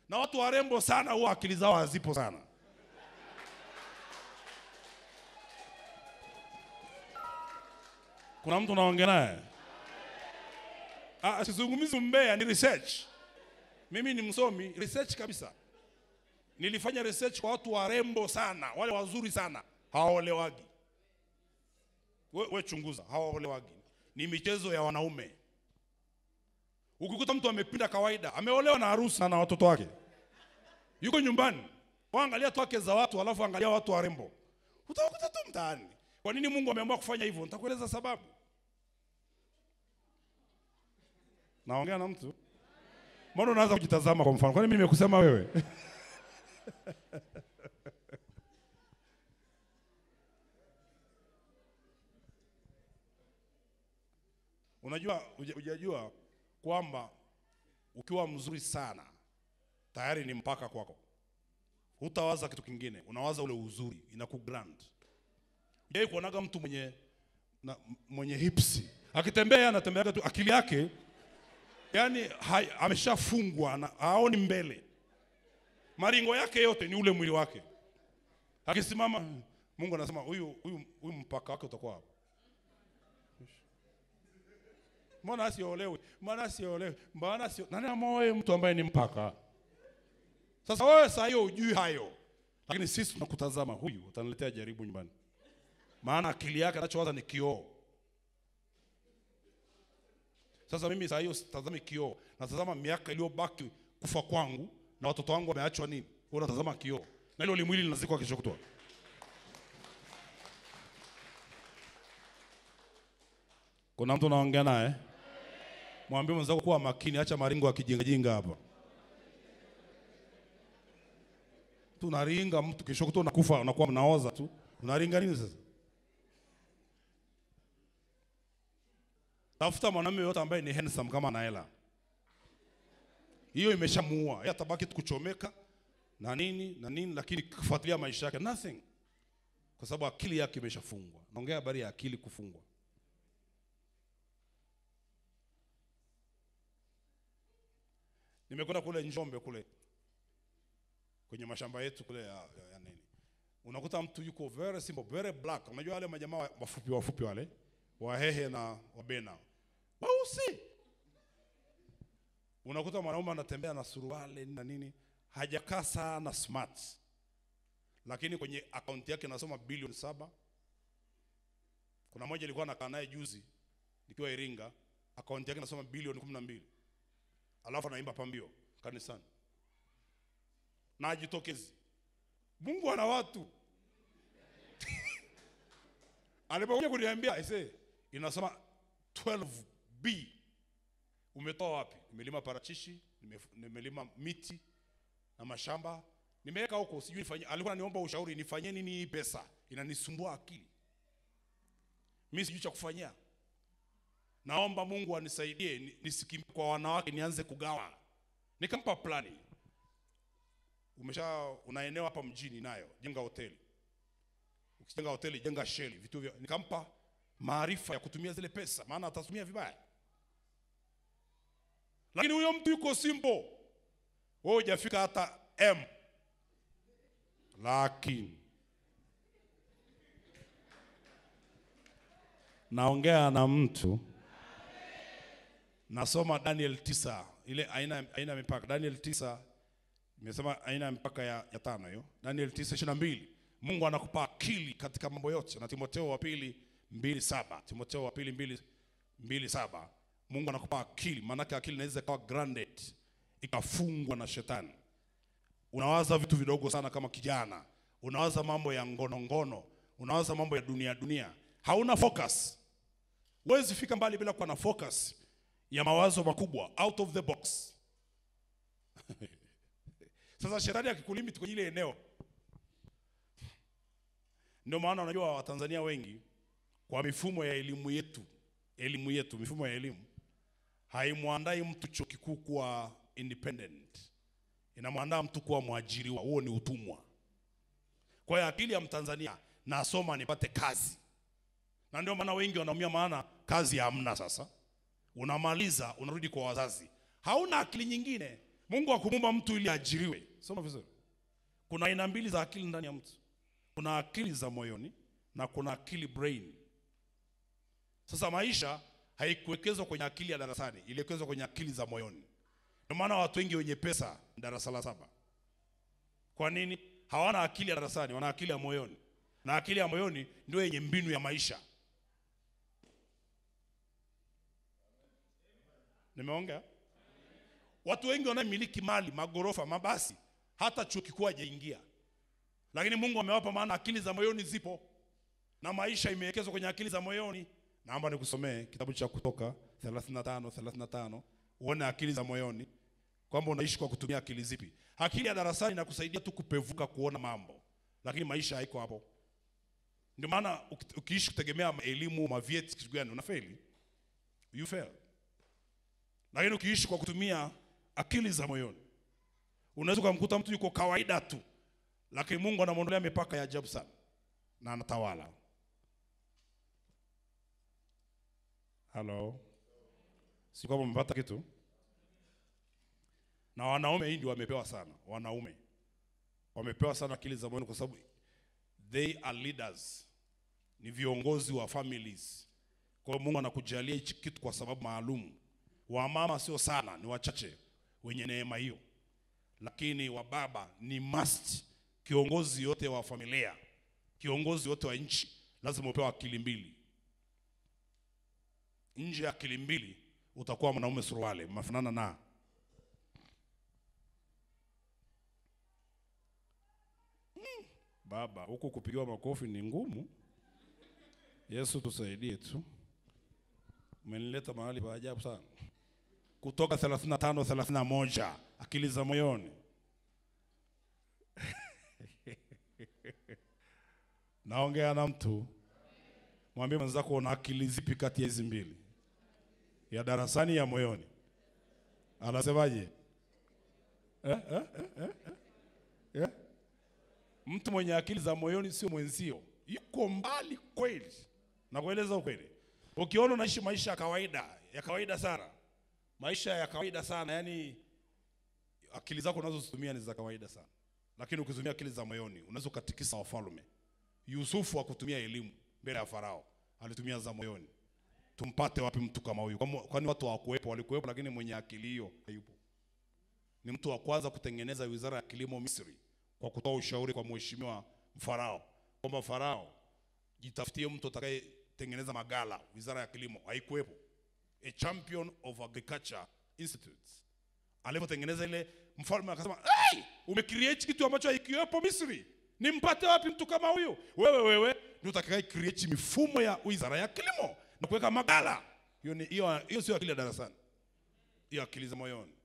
na watu warembo sana huwa akili zao hazipo sana. Kuna mtu unaongea naye? Ah, sizungumzi mbea, ni research. Mimi ni msomi research kabisa. Nilifanya research kwa watu warembo sana, wale wazuri sana, hawaolewagi. We, we chunguza, hawaolewagi. Ni michezo ya wanaume. Ukikuta mtu amepinda kawaida, ameolewa na harusi na watoto wake, yuko nyumbani, waangalia tu wake za watu, alafu angalia watu warembo, utawakuta tu mtaani. Kwa nini Mungu ameamua kufanya hivyo? Nitakueleza sababu. Naongea na mtu, mbona unaanza kujitazama? Kwa mfano, kwani mimi nimekusema wewe? Unajua, huja- hujajua kwamba ukiwa mzuri sana tayari ni mpaka kwako. Hutawaza kitu kingine, unawaza ule uzuri, inakugrand. Yeye kuonaga mtu mwenye na, mwenye hipsi akitembea, yeye anatembeaga tu, akili yake yani hai- ameshafungwa, na haoni mbele. Maringo yake yote ni ule mwili wake. Akisimama, Mungu anasema huyu huyu huyu mpaka wake utakuwa hapa. Mbona asiolewe? Mbona asiolewe? Mbona asio... Nani amoe mtu ambaye ni mpaka? Sasa wewe saa hiyo hujui hayo, lakini sisi tunakutazama, huyu utaniletea jaribu nyumbani, maana akili yake anachowaza ni kioo. Sasa mimi saa hiyo sitazami kioo, natazama miaka iliyobaki kufa kwangu na watoto wangu wameachwa nini. Wewe unatazama kioo, na hilo limwili linazikwa kesho kutwa. Kuna mtu unaongea naye? Mwambie mwenzako kuwa makini, acha maringo akijingajinga hapa. Tunaringa mtu kesho kutwa unakufa, unakuwa mnaoza tu. Unaringa nini sasa? Tafuta mwanamume yote ambaye ni handsome kama ana hela. Hiyo imeshamuua. Yeye atabaki tu kuchomeka na nini na nini, lakini kufuatilia maisha yake nothing, kwa sababu akili yake imeshafungwa. Naongea habari ya akili kufungwa. Nimekwenda kule Njombe kule kwenye mashamba yetu kule ya, ya, ya nini, unakuta mtu yuko very simple, very black. Unajua wale majamaa wa- wafupi wafupi wale Wahehe na Wabena weusi, unakuta mwanaume anatembea na suruali na nini, hajakaa sana smart, lakini kwenye akaunti yake nasoma bilioni saba. Kuna moja ilikuwa nakaa naye juzi nikiwa Iringa, akaunti yake nasoma bilioni kumi na mbili alafu anaimba pambio kanisani na ajitokezi. Mungu ana watu. Alipokuja kuniambia aise, inasema 12B. Umetoa wapi? Nimelima parachichi, nime- nimelima miti na mashamba, nimeweka huko, sijui nifanye. Alikuwa ananiomba ushauri, nifanye nini hii pesa, inanisumbua akili, mimi sijui cha kufanyia. Naomba Mungu anisaidie ni- nisikimbie kwa wanawake nianze kugawa. Nikampa plani. Umesha una eneo hapa mjini nayo, jenga hoteli. Ukijenga hoteli, jenga sheli, vitu vya nikampa maarifa ya kutumia zile pesa, maana atatumia vibaya. Lakini huyo mtu yuko simple, wewe hujafika hata M, lakini naongea na mtu nasoma Daniel tisa ile aina aina ya mipaka Daniel tisa imesema aina ya mipaka ya, ya tano hiyo Daniel tisa ishirini na mbili Mungu anakupa akili katika mambo yote, na Timotheo wa pili mbili saba Timotheo wa pili mbili, mbili saba Mungu anakupa akili, maanake akili inaweza ikawa grounded ikafungwa na shetani. Unawaza vitu vidogo sana kama kijana, unawaza mambo ya ngono ngono, unawaza mambo ya dunia dunia, hauna focus. Huwezi fika mbali bila kuwa na focus ya mawazo makubwa, out of the box. Sasa shetani akikulimit kwenye ile eneo, ndio maana unajua Watanzania wengi kwa mifumo ya elimu yetu, elimu yetu, mifumo ya elimu haimwandai mtu chuo kikuu kuwa independent, inamwandaa mtu kuwa mwajiriwa. Huo ni utumwa. Kwa hiyo akili ya Mtanzania, nasoma nipate kazi, na ndio maana wengi wanaumia, maana kazi hamna. Sasa unamaliza unarudi kwa wazazi, hauna akili nyingine. Mungu hakumuumba mtu ili ajiriwe. Soma vizuri. Kuna aina mbili za akili ndani ya mtu. Kuna akili za moyoni na kuna akili brain. Sasa maisha haikuwekezwa kwenye akili ya darasani, iliwekezwa kwenye akili za moyoni. Ndio maana watu wengi wenye pesa ni darasa la saba. Kwa nini? Hawana akili ya darasani, wana akili ya moyoni, na akili ya moyoni ndio yenye mbinu ya maisha. Nimeongea? Watu wengi wanamiliki mali, magorofa, mabasi, hata chuo kikuu hajaingia, lakini Mungu amewapa, maana akili za moyoni zipo na maisha imewekezwa kwenye akili za moyoni. Naomba nikusomee kitabu cha Kutoka 35 35 uone akili za moyoni kwamba unaishi kwa kutumia akili zipi. Akili ya darasani inakusaidia tu kupevuka kuona mambo, lakini maisha haiko hapo. Ndio maana uki- ukiishi kutegemea elimu, mavyeti, kitu gani, unafeli, you fail. Lakini ukiishi kwa kutumia akili za moyoni, unaweza ukamkuta mtu yuko kawaida tu, lakini Mungu anamwondolea mipaka ya ajabu sana na anatawala. Halo, si kwamba umepata kitu? Na wanaume hii ndio wamepewa sana, wanaume wamepewa sana akili za moyoni, kwa sababu they are leaders, ni viongozi wa families. Kwa hiyo Mungu anakujalia hichi kitu kwa sababu maalum. Wamama sio sana, ni wachache wenye neema hiyo, lakini wababa ni must. Kiongozi yote wa familia, kiongozi yote wa nchi lazima upewe akili mbili. Nje ya akili mbili utakuwa mwanaume suruale, mafanana na Mm, baba. Huku kupigiwa makofi ni ngumu. Yesu tusaidie tu, umenileta mahali pa ajabu sana. Kutoka 35 31 akili za moyoni naongea na mtu, mwambie mwenzako una akili zipi kati ya hizi mbili, ya darasani, ya moyoni? Anasemaje? eh, eh, eh, eh, eh? Eh? Mtu mwenye akili za moyoni sio mwenzio, yuko mbali kweli. Nakueleza ukweli, ukiona unaishi maisha ya kawaida ya kawaida sana, maisha ya kawaida sana, yani akili zako unazozitumia ni za kawaida sana, lakini ukitumia akili za moyoni unaweza ukatikisa wafalme. Yusufu hakutumia elimu mbele ya Farao, alitumia za moyoni. Tumpate wapi mtu kama huyu? Kwani- Kwani watu hawakuwepo? Walikuwepo, lakini mwenye akili hiyo hayupo. Ni mtu wa kwanza kutengeneza wizara ya kilimo Misri kwa kutoa ushauri kwa mheshimiwa Farao kwamba Farao, jitafutie mtu atakayetengeneza magala. Wizara ya kilimo haikuwepo. A champion of agriculture institutes alipotengeneza ile, mfalme akasema hey, umecreate kitu ambacho haikiwepo Misri, nimpate wapi mtu kama huyu? Wewe wewe ndio utakaye create mifumo ya wizara ya kilimo na kuweka magala. Hiyo ni hiyo, hiyo sio akili ya darasani, hiyo akili za moyoni.